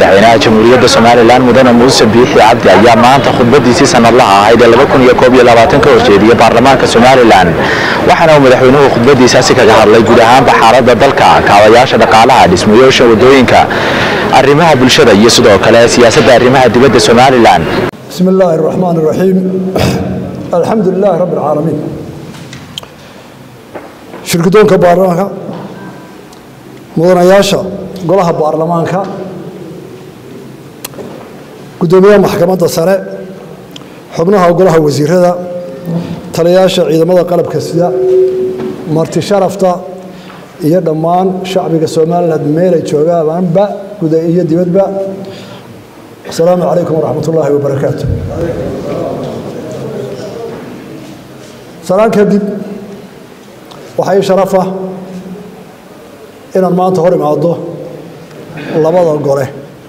madaxweynaha jamhuuriyadda somalilan mudane muuse biixi cabdi ayaa maanta khudbadiisii sanadlaha ahayd ee ka horjeediyey baarlamaanka somalilan waxaana uu madaxweynuhu khudbadiisaasi kaga hadlay guud ahaanba xaaladda dalka kaabayaasha dhaqaalaha dhismayaasha wadooyinka arrimaha bulshada iyo sidoo kale siyaasadda arrimaha dibadda somalilan بسم الله الرحمن الرحيم الحمد لله رب العالمين shirkidoonka baarlamaanka mudanayaasha golaha baarlamaanka guddoomiyaha maxkamadda sare xubnaha golaha wasiirada taliyayaasha ciidamada qalabka sida marti sharafta iyo dhammaan shacbiga somalilan meelay joogaanba guda iyo dibadba asalaamu calaykum waraxmat ullaahi wabarakaatu salaan kadib waxaa ii sharafa inaan maanta hor imaado labada gole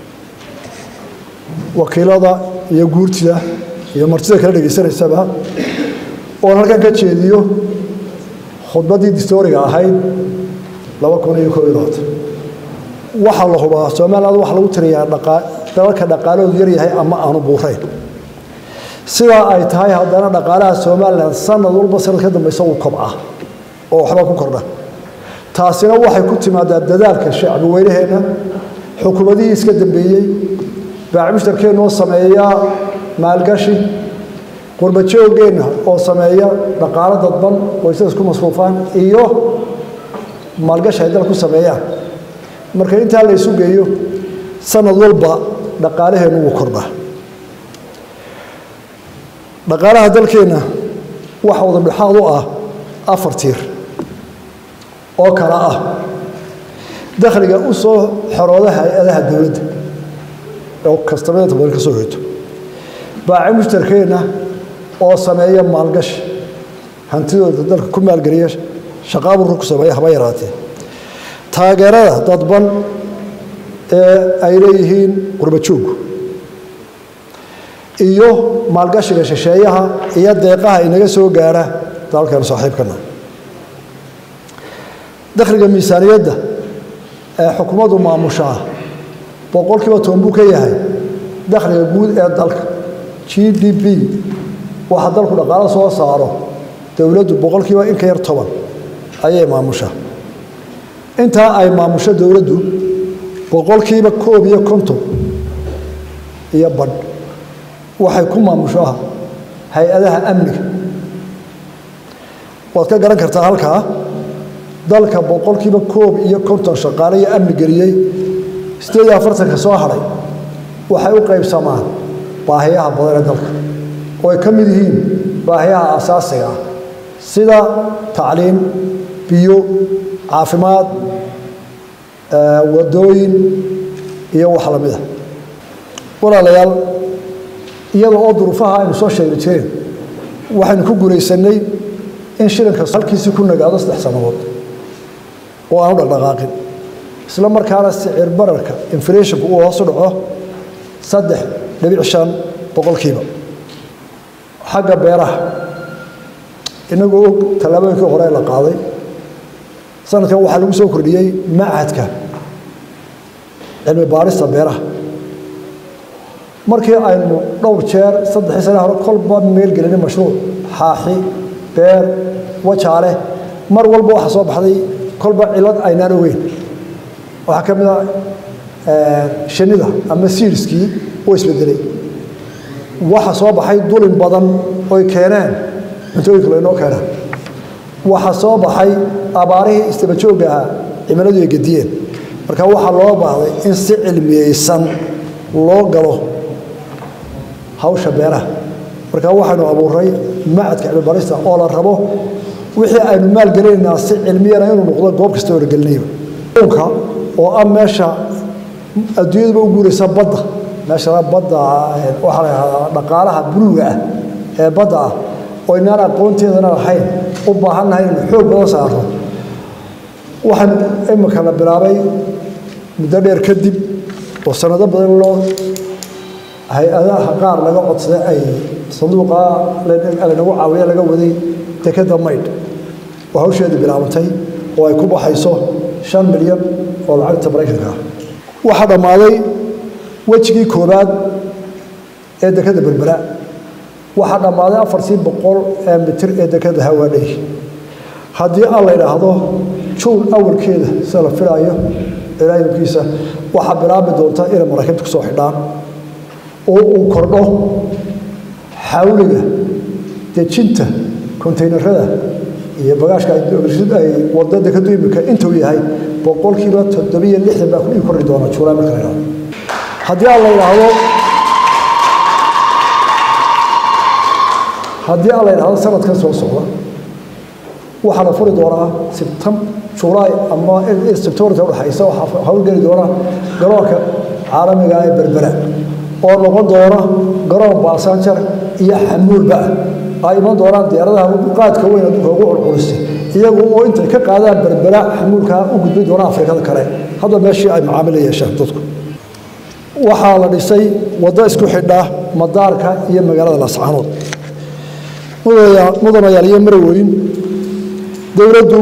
wakiilada iyo guurtida iyo martida kala dhegaysanaysaba oon halkan ka jeediyo khudbaddii distooriga ahayd laba kun iyo koob iyo labaatan waxaa la hubaa somaliland waxaa lagu tiriyaa dalalka dhaqaalahoodu yaryahay ama aanu buurayn sidaa ay tahay haddana dhaqaalaha somalilan sanad walba sanad ka dambaysa uu kobca oo waxba ku kordha taasina waxay ku timaadaa dadaalka shacbi weynaheenna xukuumadihii iska dambeeyey baacmushtarkeennoo sameeya maalgashi qurbajoogeenna oo sameeya dhaqaalo dadban qoysada isku masruufaan iyo maalgashi ay dal ku sameeyaan marka intaa la isu geeyo sanad walba dhaqaalaheennu wuu kordhaa dhaqaalaha dalkeenna waxa wada dhexaad u ah afar tiir oo kale ah dakhliga u soo xorooda hay-adaha dowladda oo kastamada badan ka soo hoyto baaci mushtarkeenna oo sameeya maalgashi hantidooda dalka ku maalgeliya shaqaaburka ku sameeya haba yaraatee taageerada dadban ee ay leeyihiin qurbajooggu iyo maalgashiga shisheeyaha iyo deeqaha inaga soo gaara dalalkan saaxiibkana dakhliga miisaaniyadda ee xukuumaddu maamushaa boqol kiiba toban buu ka yahay dakhliga guud ee dalka g d b waxa dalku dhaqaalo soo saaro dowladdu boqol kiiba in ka yar toban ayay maamushaa intaa ay maamusho dowladdu boqolkiiba koob iyo konton iyo badh waxay ku maamushaa hay-adaha amniga waad ka garan kartaa halkaa dalka boqolkiiba koob iyo konton shaqaale iyo amni geliyey sideed iyo afartanka soo hadhay waxay u qaybsamaan baahiyaha badan ee dalka oo ay ka mid yihiin baahiyaha asaasiga ah sida tacliim biyo caafimaad wadooyin iyo wax la mida walaalayaal iyada oo duruufaha aynu soo sheegi jireen waxaynu ku guulaysanay in shilinka halkiisii ku nagaado saddex sannadood oo aanu dhaqdhaqaaqin isla markaana sicir bararka inflationku uu hoosu dhaco saddex dhibic shan boqolkiiba xagga beeraha inagoo og tallaabooyinkii hore la qaaday sanadkan waxaa lagu soo kordhiyey machadka cilmi baarista beeraha markii aynu dhowr jeer saddexii sane hore kolba meel gelinay mashruuc xaaxi beer wajaale mar walba waxaa soo baxday kolba cilad aynaan ogeyn waxaa ka mid a shinida ama siiriskii oo isbedelay waxa soo baxay dulin badan oy keeneen cuntooyinka laynoo keenaan waxaa soo baxay abaarihii istabajooga ahaa cimiladu ay gediyeen marka waxaa loo baahday in si cilmiyeysan loo galo hawsha beeraha marka waxaynu abuuray macadka cilmibarista oo la rabo wixii aynu maalgelinaynaa si cilmiyana inuu noqdo goob kasta oo la gelinayba nka oo ah meesha adduunyaduba u guuraysa badda meesha badda waxaa la yahdaa dhaqaalaha buluuga ah ee badda ah oo inaan aqoonteedana lahayn u baahannahay inaynu xoog badan saarno waxaan imika la bilaabay muddo dheer kadib oo sanado badan loo hay-adaha qaar laga codsaday ay sanduuqa lanagu caawiya laga waday dekeda maydh oo hawsheedii bilaabantay oo ay ku baxayso shan milyan oo lacagta maraykanka ah waxaa dhammaaday wejigii koobaad ee dekada berbera waxaa dhammaaday afartii boqol ee mitir ee dekada hawaadhay haddii aan la idhaahdo juun awalkeeda sida la filaayo ilaahimkiisa waxaa bilaabi doonta inay maraakiibta ku soo xidhaan oo uu kordho xawliga dejinta kontaynarada iyo bagaashka ay wada dekadu imika intuu yahay boqolkiiba toddobiyo lixdan baa kudhigi kordhi doona juulaay marka la idhahdo haddii aan la idhaahdo haddii aan la idhaahdo sanadkan soo socda waxaa la furi doonaa sebtem julaay ama sebtembarta udhexaysa waxaa hawlgeli doona garoonka caalamiga ee berbera oo noqon doona garoon baasanjar iyo xamuulba ay iman doonaan diyaaradaha qaadka weyn adduunka ugu culculisa iyagu oo intay ka qaadaan berbera xamuulka u gudbi doona afrikada kale hadda meeshii ay macaamil yeeshaan dadku waxaa la dhisay waddo isku xidha madaarka iyo magaalada laascaanood mudanayaal iyo maraweyn dowladdu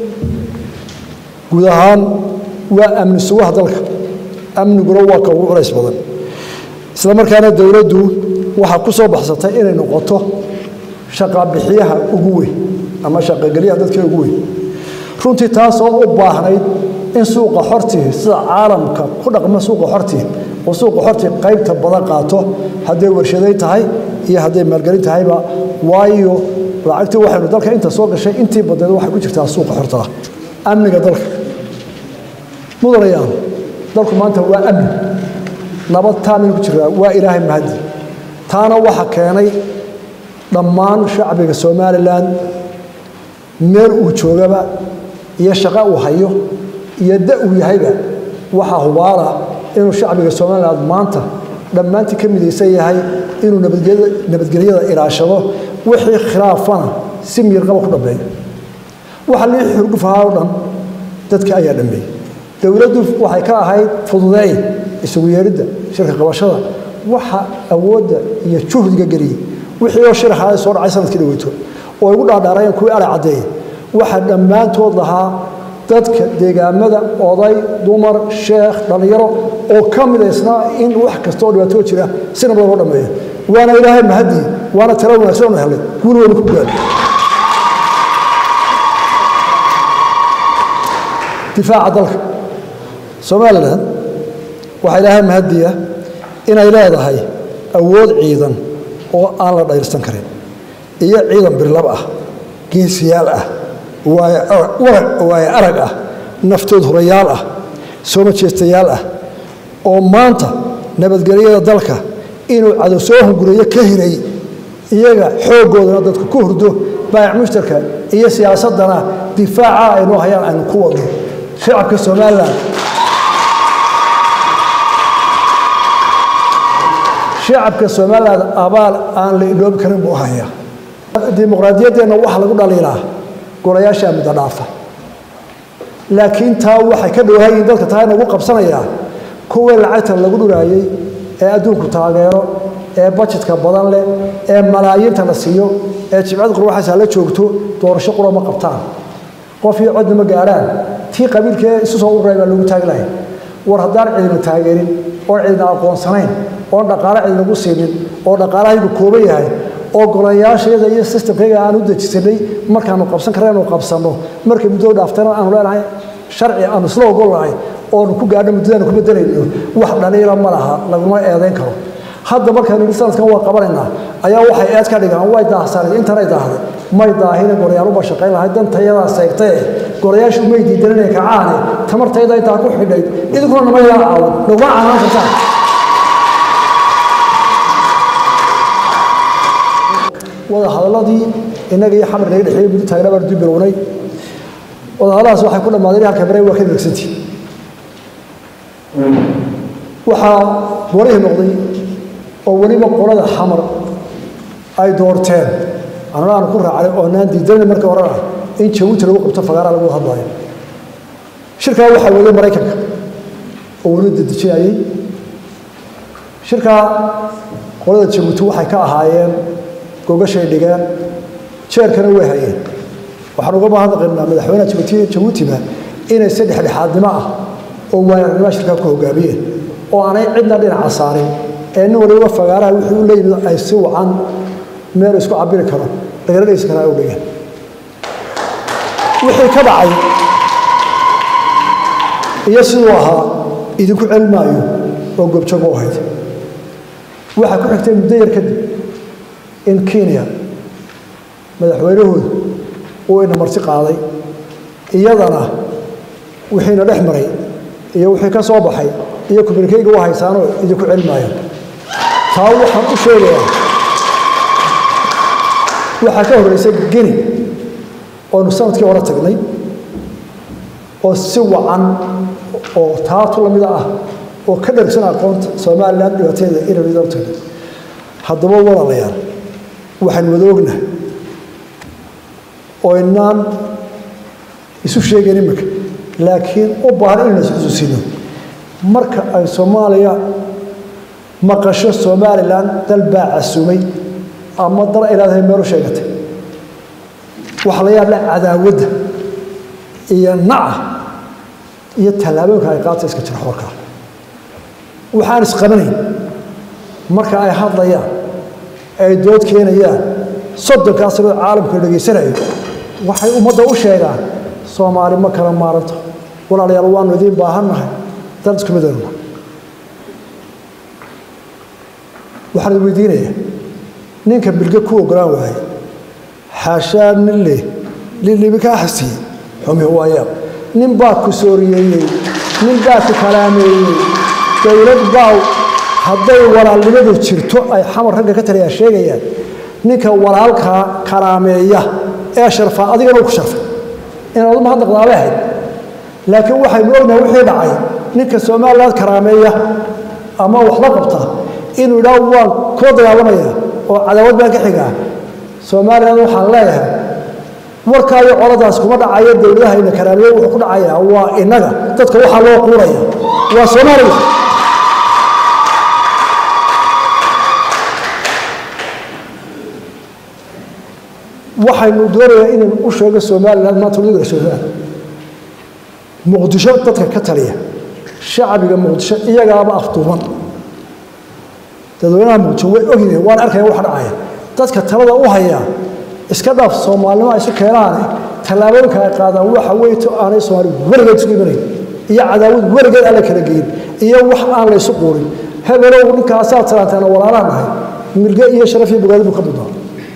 guud ahaan waa amni sugaha dalka amniguna waa ka ugu culays badan isla markaana dowladdu waxaa ku soo baxsatay inay noqoto shaqabixiyaha ugu weyn ama shaqagelyaha dadka ugu weyn runtii taasoo u baahnayd in suuqa xortii sida caalamka ku dhaqma suuqa xortii oo suuqa xortii qaybta badan qaato hadday warshaday tahay iyo hadday maalgelin tahayba waayo lacagtii waxaynu dalka inta soo gashay intii badneed waxay ku jirtaa suuqa xortaa amniga dalka mudanayaal dalku maanta waa amni nabad taanaynu ku jiraa waa ilaahay mahadi taana waxa keenay dhammaan shacbiga somalilan meel uu joogaba iyo shaqo uu hayo iyo da uu yahayba waxaa hubaala inuu shacbiga somalilan maanta dhammaantii ka midaysan yahay inuu nabadgelyada ilaashado wixii khilaafana si miirqaba ku dhammeeyo waxa lii xurgufahaa o dhan dadka ayaa dhammeeyey dowladdu waxay ka ahayd fududeey isugu yeeridda shirka qabashada waxa awoodda iyo juhdiga geliyey wixii oo shirxaa soo dhacay sanadkii dhaweyto oo igu dhaadhaarayeen kuwii ala caddeeyey waxaa dhammaantood lahaa dadka deegaamada oday dumar sheekh dhallinyaro oo ka midaysnaa in wax kasta oo dhibaatoo jira si nabada loo dhammeeyo waana ilaahay mahadii waana tala wanaagsan oona helay guul weynu ku gaadhay difaaca dalka somalilan waxaa ilaahay mahadiya inay leedahay awood ciidan oo aan la dhayrsan karin iyo ciidan birlab ah geesiyaal ah waayo arag ah naftood horayaal ah soo majeestayaal ah oo maanta nabadgelyada dalka inuu cadow soo hunguriyo ka hiray iyaga xooggoodana dadku ku hurdo baayac mushtarka iyo siyaasaddana difaaca aynoo hayaan aynu ku wadno shacabka somalilan shacabka somalilan abaal aan la iloobi karin buu hayaa dimuqraadiyaddeenna waxa lagu dhaliilaa golayaashaa muddo dhaafa laakiin taa waxay ka dhowaayiin dalka taa inagu qabsanayaa kuwii lacagta lagu dhuraayey ee adduunku taageero ee bajetka badan leh ee malaayiinta la siiyo ee jibcad qurwaxaysa la joogto doorasho qura ma qabtaan qof iyo codna ma gaadhaan tii qabiilkee isu soo ururay baa loogu taagi lahay war haddaan cidina taageerin oon cidina aqoonsanayn oon dhaqaale cidinagu siinin oo dhaqaalahaygu kooban yahay oo golayaashayada iyo sistamkayga aan u dejisanay markaanu qabsan karna inu qabsanno markay muddada dhaaftana aanu leenahay sharci aanu isla ogolnahay oonu ku gaadho muddadaanu ku bedelayno wax dhaliila ma laha laguma eedayn karo hadda markaanu yidhi sanadkan waa qabanaynaa ayaa waxay eed ka dhigaan way daahsanay intanay daahday may daahine golayaaluba shaqayn lahay dantayadaa seegtae golayaashu may diidanina kacaane tamartayda intaa ku xidhayd idinkuna nama yaa caawan naguma caanaan kartaan wada hadaladii innaga iyo xamar naga dhexeeyey muddo taagna baan dib bilownay wada hadalladaas waxay ku dhammaadeen halka bare waa ka degsantii waxaa warihii noqday oo weliba qolada xamar ay doorteen anana aanu ku raacnay oo naan diidanay markii horena in jabuuti lagu qabto fagaara lagu hadlayo shirkaa waxaa waday maraykanka oo weli dedejinayay shirkaa qolada jabuuti waxay ka ahaayeen gogashay dhigeen jeerkana way hayeen waxaan uga mahadnaqaynaa madaxweynaha jabuuti jabuutiba inay si dhexdhexaadnimo ah oo waayarnimoa shirkaa ku hogaamiyeen oo aanay cidna dhinaca saarin ee nin waliba fagaaraha wixii u leeyimid ay si wacan meel isku cabiri karo lagala dhegeysan karaa u dhigeen wixii ka dhacay iyo siduu ahaa idinku celin maayo oo goobjoog u ahayd waxaa ku xigtay muddo yar kadib in kenya madaxweynahooda uu ina marti qaaday iyadana wixiina dhex maray iyo wixii ka soo baxay iyo kuminikeyga u haysaanoo idinku celin maayo taa waxaan u sheegayaa waxaa ka horreysay geni oonu sanadkii hore tagnay oo si wacan oo taatu lamida ah oo ka dhargsan aqoonta somalilan dhibaateeda inaynu idan tagnay haddaba walaalayaal waxaan wada ognahay oo inaan isu sheegayn iminka laakiin u baahan inaynu isxusuusino marka ay soomaaliya maqasho somalilan dal baa casumay ama dal ay leedahay meel u sheegatay waxa la yaabla cadaawadda iyo naca iyo tallaabooyinka ay qaata iska jira xorkaa waxaan isqabanayn marka ay hadlayaan ay dood keenayaan soddonkaas sanoo caalamka dhegaysanayo waxay ummadda u sheegaan soomaali ma kala maaranto walaalayaal waanu idiin baahannahay dan isku midaynu waxaan idin weydiinayaa ninka bilge ku ogolaan waayey xaashaa nin leh lilibi kaa xasiyey xumi waayaab nin baa ku sooriyeeyey nin baa ku kalaameeyey dowlad baa hadday walaalnimadu jirto ay xamar ragga ka taliyaa sheegayaan ninka walaalkaa kalaameeya ee sharfaa adigana u ku sharfay inaad u mahadnaqdaabay ahayd laakiin waxaynu ognahay wixii dhacay ninka somaliland karaameeya ama wax la qabta inuu idhaa waan kula dagaalamaya oo cadaawad baan ka xigaa somaliland waxaan leeyahay warkaayo coladaas kuma dhacayo dowladahayna karaameeya wuxuu ku dhacayaa waa innaga dadka waxaa loo quuraya waa somaliland waxaynu doonayaa inaynu u sheego somalilan maanta wadiga somalilan muqdisho dadka ka taliya shacbiga muqdisho iyagaaba afduuban dadweynaha muqdisho way ogyihiin waan arkaya waxa dhacaya dadka talada u hayaa iska dhaaf soomaalinimo ay isu keenaane tallaabooyinka ay qaadaan waxa weeye to aanay soomaali weligeed isku imanayn iyo cadaawad weligeed aan la kala geyin iyo wax aan la isu quurin hebelow ninkaasaa talaanteena walaalaan nahay milge iyo sharaf iyo bogaadi buu ka mudnaa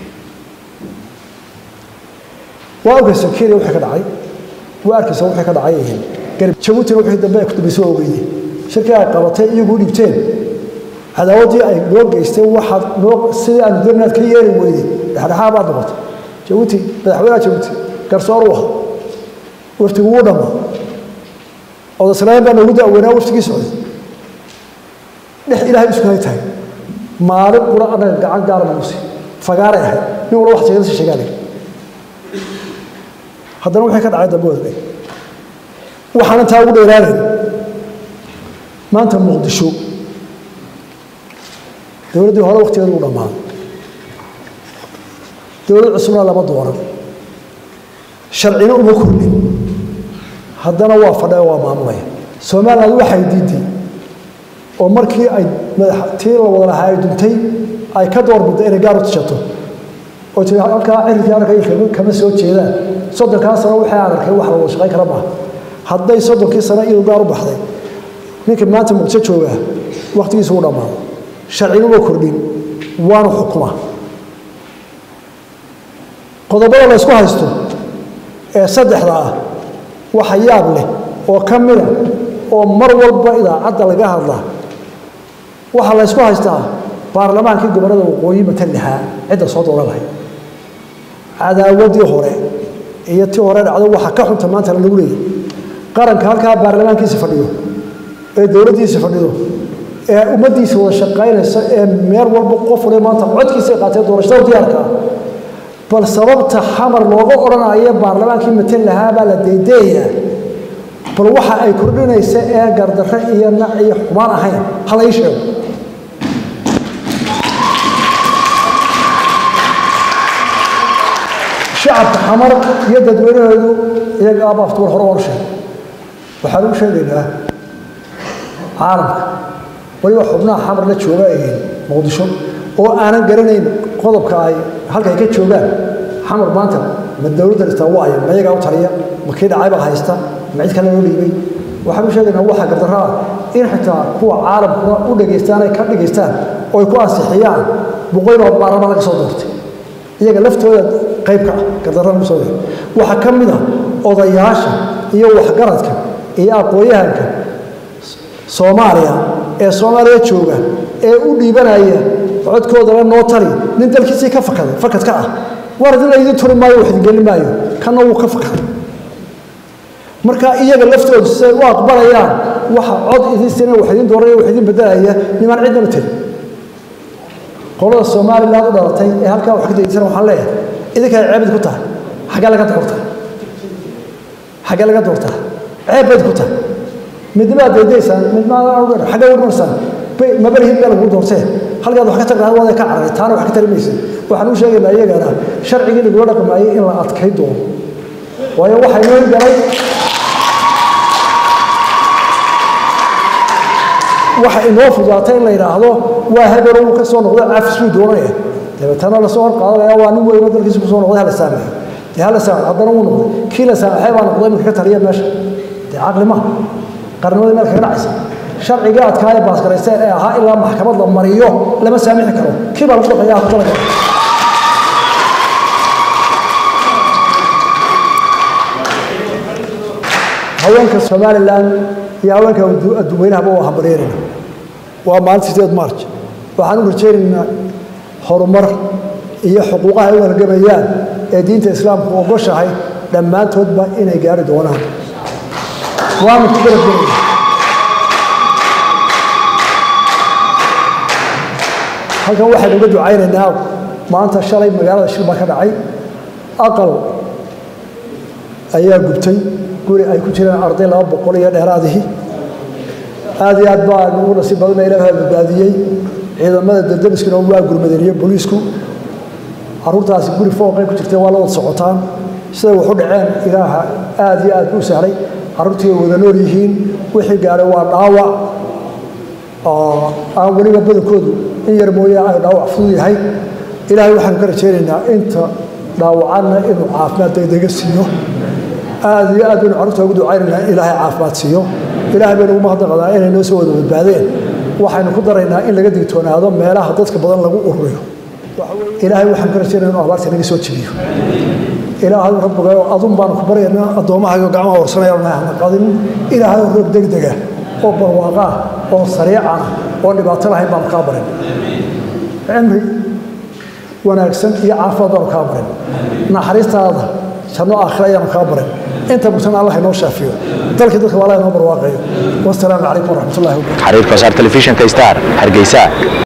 waa arkaysa kenya wixii ka dhacay waa arkaysa wixii ka dhacay garib jabuutina wixii dambe ay ku dambaysa waa ogeyday shirkii ay qabatay iyagu dhiibteen cadaawaddii ay noo geysteen waxaad noo sidii aanu dooninaad ka yeeri weyday dhexdhexaa baad noqotay jabuuti madaxweynaha jabuuti garsoor u aha waftigu wuu dhammaa odaslayn baa noogu daaweynaa waftigii socday dhex ilaahay isku hay tahay maalin qura annaga gacan gaara nagusi fagaaray ahayd nin walba wax sheegada sheegaanay haddana wixii ka dhacay dambe wada dhig waxaan intaa ugu dheeraanayn maanta muqdisho dowladdii hore waktigeedu u dhammaaday dowlad cusubna lama dooran sharcina uma kordhin haddana waa fadha waa maamulaya somaliland waxay diiday oo markii ay tii la wada lahaa ay duntay ay ka doorbidday inay gaar u tishato oo tii halkaa cirkii arkay kama soo jeedaan soddonkaa sano waxay aan arkay wax la wada shaqayn kara maaha hadday soddonkii sano iyadu gaar u baxday ninka maanta muqdisho joogaa wakhtigiisu u dhammaaday sharcina uma kordhin waana xukuma qodobada la ysku haysto ee saddexda ah waxa yaab leh oo ka mida oo mar walba idaacadda laga hadlaa waxaa la ysku haystaa baarlamaankii gobollada waqooyi matan lahaa cidda soo dooran lahayd cadaawaddii hore iyo tii hore dhacdo waxaa ka xunta maanta lagu leeyay qaranka halkaa baarlamaankiisa fadhiyo ee dowladdiisa fadhido ee ummaddiisa wada shaqaynaysa ee meel walba qof waliba maanta codkiisa qaatee doorashada diyaarka ah bal sababta xamar looga odhanayo baarlamaankii matan lahaa baa la deedeeyaa bal waxa ay kordhinaysa ee gardarre iyo nac iyo xumaan ahayn ha la ii sheego shacabka xamar iyo dadweynahoodu iyaga aaba aftuur hore oon sheegay waxaan u sheegaynaa caalamka waliba xubnaha xamar la jooga muqdisho oo aanan garanayn qodobka ay halka ay ka joogaan xamar maanta ma dowladda dhistaa waayo ma iyagaa u taliya ma kii dhacaybaa haysta ma cid kale loo dhiibay waxaan u sheegaynaa waxa gardarro ah in xitaa kuwa caalamkuna u dhegaystaan ay ka dhegaystaan oo ay ku ansixiyaan boqoyloo baarlama laga soo doortay iyaga laftooda qayb ka ah gardarrada lagu soo doortay waxaa ka mid ah odayaasha iyo waxgaradka iyo aqoon-yahanka soomaaliya ee soomaaliya jooga ee u dhiibanaya codkoodala noo tali nin dalkiisii ka fakaday fakadka ah war idin laydin turi maayo wax idin gelin maayo kanna wuu ka fakaday marka iyaga laftoodu siday u aqbalayaan waxa cod idin sina wax idin dooraya wax idin bedelaya nimaan cidnaba tiri qolada somaliland u dhalatay ee halkaa wax ka degeysan waxaan leeyahay idinkaa ceebid ku tahay xaggee laga doortaa xaggee laga doortaa ceeb bayd ku tahay midnimaa daydaysaan midnimada xaggee udhanaysaan mabalihid baa lagu doortee halkaad wax ka tagtaa waada ka cararay taana wax ka tari maysa waxaan u sheegaynaa iyagana sharcigii lagula dhaqmaayay in la adkay doono waayo waxaa inoo galay waxa inoo fudaatay in la yidhaahdo waa hebel uu ka soo noqday cafis buu doonaya dabeetana lasoo horqaadanaya waa nin weyno dalkiisa kusoo noqday hala saamaxo dee hala saamaxo haddana wuu noqday kii la saamaxay baa noqday iminka ka taliya meesha dee caqli maha qarnimadii meel kaga dhacaysa sharcigii adkaa ee baasgaraysteen ee ahaa ilaa maxkamad la mariyo lama saamixi karo kii baa lagu dhaqaya dalka haweenka somalilan iyo haweenka adduuweynahaba waa hambalyeerayna waa maalinta sideed march waxaan u rajaynaynaa horumar iyo xuquuqaha ay u halgamayaan ee diinta islaamku ogoshahay dhammaantoodba inay gaari doonaan waanu ku garabgelaya halkan waxaynu uga ducaynaynaa maanta shalay magaalada shil baa ka dhacay aqal ayaa gubtay guri ay ku jiraan arday laba boqol iyo dheeraadihii aad iyo aad baa ugu nasiib badana ilaaha badbaadiyey ciidamada daldamiskuna waa gurmadeen iyo booliisku caruurtaasi guri fooqay ku jirtay waa la wada socotaan siday wax u dhaceen ilaaha aad iyo aad u sahlay caruurtii way wada nool yihiin wixii gaadhay waa dhaawac oo aan weliba badankoodu in yar mooye ay dhaawac fudud yahay ilaahay waxaanu ka rajaynaynaa inta dhaawacanna inuu caafimaad degdega siiyo aad iyo aad baynu carruurta ugu ducaynaynaa in ilaahay caafimaad siiyo ilaahay baynu ugu mahadnaqadaa inay noo soo wada badbaadeen waxaynu ku daraynaa in laga digtoonaado meelaha dadka badan lagu ururiyo ilaahay waxaan ka rajaynaya inuu abaarta naga soo jebiyo ilaahay rabbiga adun baanu ku baryaynaa addoommahaygo gacmaha horsanaya nahna qadin ilaahay roob degdega oo barwaaqa ah oo sariican oo dhibaato lahayn baanu kaa barin cimri wanaagsan iyo caafimaad baanu kaa barin naxariistaada janno aakhira ayaanu kaa barin inta bugtana allah inoo shaafiyo dalkii dadka waa allah inoo barwaaqayo wasalaamu calaykum waraxmatullahi wabarakatu xariirka wasaar telefishinka star hargeysa